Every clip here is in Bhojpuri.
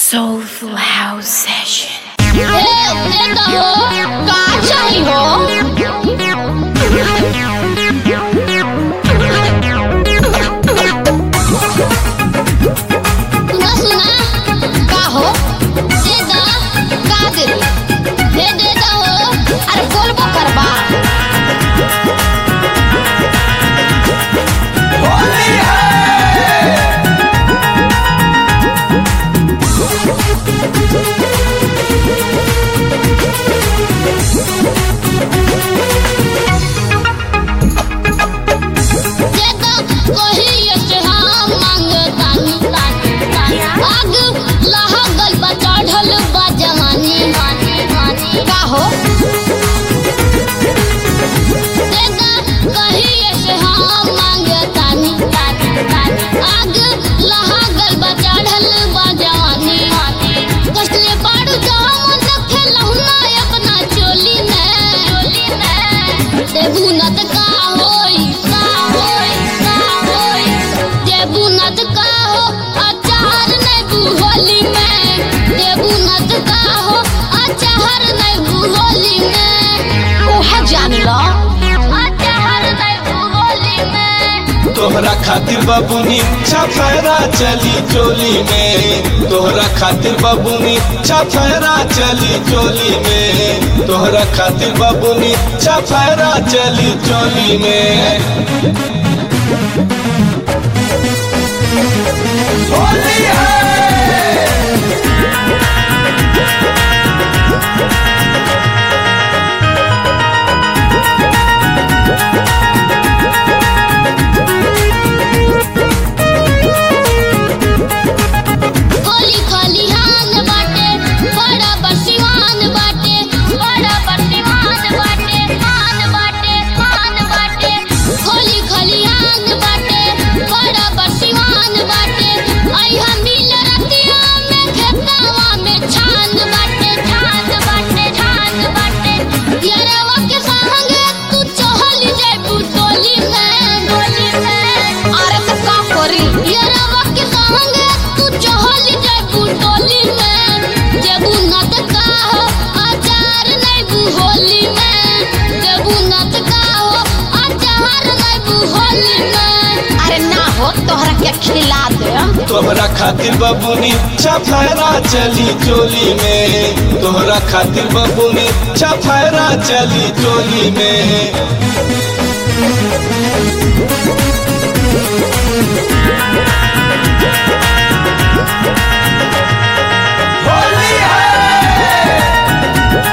Soulful House Session. का चाही हो सुना सुना का हो दे दा का दे दे दे दा हो अरे बोलबो करबा दे दा कहिए से हम मांगतानी आग लहगल बा चढ़ल बा जवानी का हो देदा कहिए से हम मांगतानी आग लहगल बा चढ़ल बा जवानी कसले पाड़ू जाम रखे लहुना अपना चोली में देबू नत का होई का होई का होई देबू नत का हो अचार नहीं बुहोली में देबू नत का हो अचार नहीं बुहोली में ओहे जान लो अचार नहीं बुहोली में तोहरा खातिर बबुनी छफेरा चली चोली में तोहरा खातिर बबुनी छफेरा चली चोली में तोहरा खातिर बबुनी छफेरा चली चोली में होली है होली खलिहान बाटे बड़ा बरसिवान बाटे बड़ा बरसिवान बाटे मान बाटे मान बाटे होली खलिहान बाटे बड़ा बरसिवान बाटे आई हम मिल रतिया में खेतवा में छान बाटे छान बाटे छान बाटे यारवा के संगे तू चहल जाबू टोली में टोली में अरे तो का करी यारवा के संगे तू चहल जाबू टोली में जेबू नत का हो अचार नहीं बुहोली में जेबू नत का हो अचार नहीं बुहोली में अरे ना हो तोहरा के खिला दे तोहरा खातिर बबुनी छफेरा चली चोली में तोहरा खातिर बबुनी छफेरा चली चोली में होली है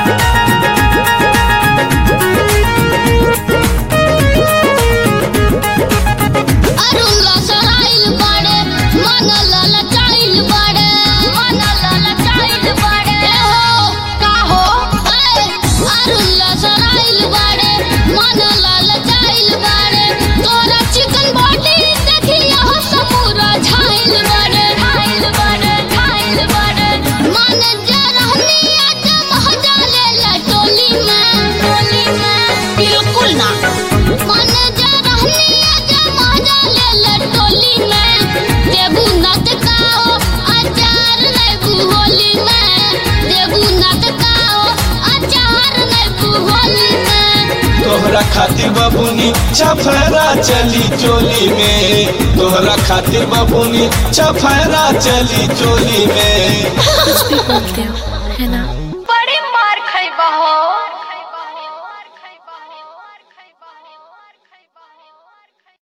अरुण लसराइल बाड़े मन ललचाइल बाड़े मन ललचाइल बाड़े ए हो का हो ए अरुण लसराइल बाड़े मन ललचाइल बाड़े तोरा चिकन बॉडी देखी यह समूरा झाइल बाड़े झाइल बाड़े झाइल बाड़े मन जरहनी आज महजा ले ला टोली में टोली में बिल्कुल ना मन जरहनी आज महजा ले ला टोली में देबू नत का हो अचार लेबू होली में देबू नत का हो अचार लेबू होली में तोहरा खातिर बबुनी छफेरा चली चोली में तोहरा खातिर बबुनी छफेरा चली चोली में कुछ भी बोलते हो है ना बड़ी मार खइबा हो